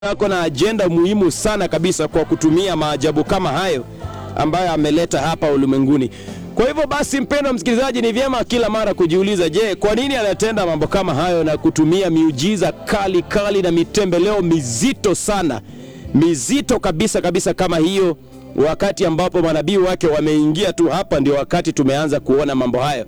ako na ajenda muhimu sana kabisa kwa kutumia maajabu kama hayo ambayo ameleta hapa ulimwenguni. Kwa hivyo basi, mpendwa msikilizaji, ni vyema kila mara kujiuliza, je, kwa nini anatenda mambo kama hayo na kutumia miujiza kali kali na mitembeleo mizito sana, mizito kabisa kabisa kama hiyo, wakati ambapo manabii wake wameingia tu hapa, ndio wakati tumeanza kuona mambo hayo.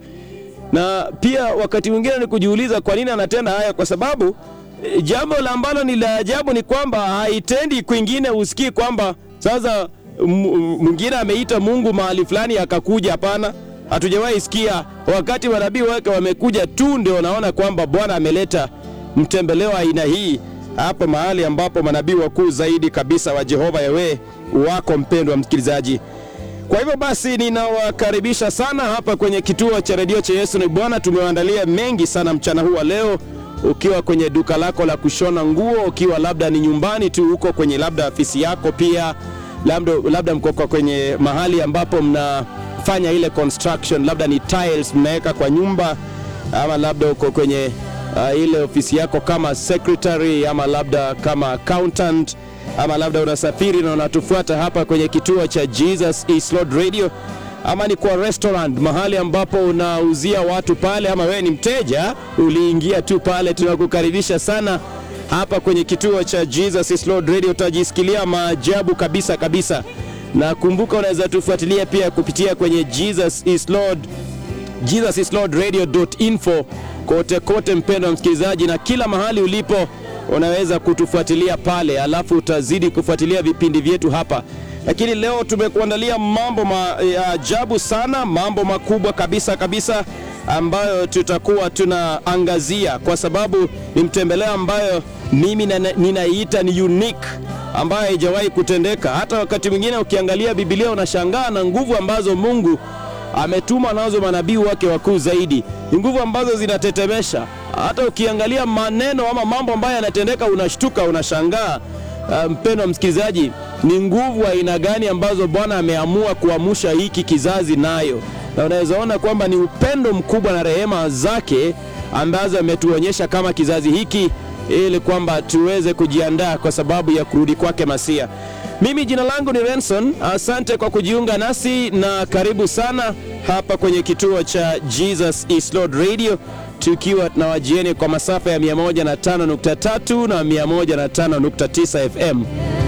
Na pia wakati mwingine ni kujiuliza kwa nini anatenda haya, kwa sababu e, jambo la ambalo ni la ajabu ni kwamba haitendi kwingine, usikii kwamba sasa mwingine ameita Mungu mahali fulani akakuja. Hapana, hatujawahi sikia. Wakati manabii wake wamekuja tu, ndio naona kwamba Bwana ameleta mtembeleo aina hii hapo mahali ambapo manabii wakuu zaidi kabisa wa Jehova Yawe wako, mpendwa msikilizaji. Kwa hivyo basi ninawakaribisha sana hapa kwenye kituo cha redio cha Yesu ni Bwana. Tumewaandalia mengi sana mchana huu wa leo, ukiwa kwenye duka lako la kushona nguo, ukiwa labda ni nyumbani tu huko kwenye labda afisi yako, pia labda, labda mko kwenye mahali ambapo mnafanya ile construction, labda ni tiles mnaweka kwa nyumba, ama labda uko kwenye uh, ile ofisi yako kama secretary, ama labda kama accountant ama labda unasafiri na unatufuata hapa kwenye kituo cha Jesus is Lord Radio, ama ni kwa restaurant, mahali ambapo unauzia watu pale, ama wewe ni mteja uliingia tu pale, tunakukaribisha sana hapa kwenye kituo cha Jesus is Lord Radio. Utajisikilia maajabu kabisa kabisa, na kumbuka, unaweza tufuatilia pia kupitia kwenye Jesus is Lord, Jesus is Lord radio.info kote kote, mpendwa msikilizaji, na kila mahali ulipo unaweza kutufuatilia pale, alafu utazidi kufuatilia vipindi vyetu hapa. Lakini leo tumekuandalia mambo ma, ya ajabu sana, mambo makubwa kabisa kabisa ambayo tutakuwa tunaangazia, kwa sababu ni mtembeleo ambayo mimi ninaiita ni unique, ambayo haijawahi kutendeka. Hata wakati mwingine ukiangalia Biblia unashangaa na nguvu ambazo Mungu ametuma nazo manabii wake wakuu zaidi, ni nguvu ambazo zinatetemesha hata ukiangalia maneno ama mambo ambayo yanatendeka unashtuka, unashangaa. Uh, mpendwa msikilizaji, ni nguvu aina gani ambazo Bwana ameamua kuamsha hiki kizazi nayo, na unaweza ona kwamba ni upendo mkubwa na rehema zake ambazo ametuonyesha kama kizazi hiki, ili kwamba tuweze kujiandaa kwa sababu ya kurudi kwake Masia. Mimi jina langu ni Renson. Asante kwa kujiunga nasi na karibu sana hapa kwenye kituo cha Jesus is Lord Radio tukiwa na wajieni kwa masafa ya 105.3 na 105.9 FM.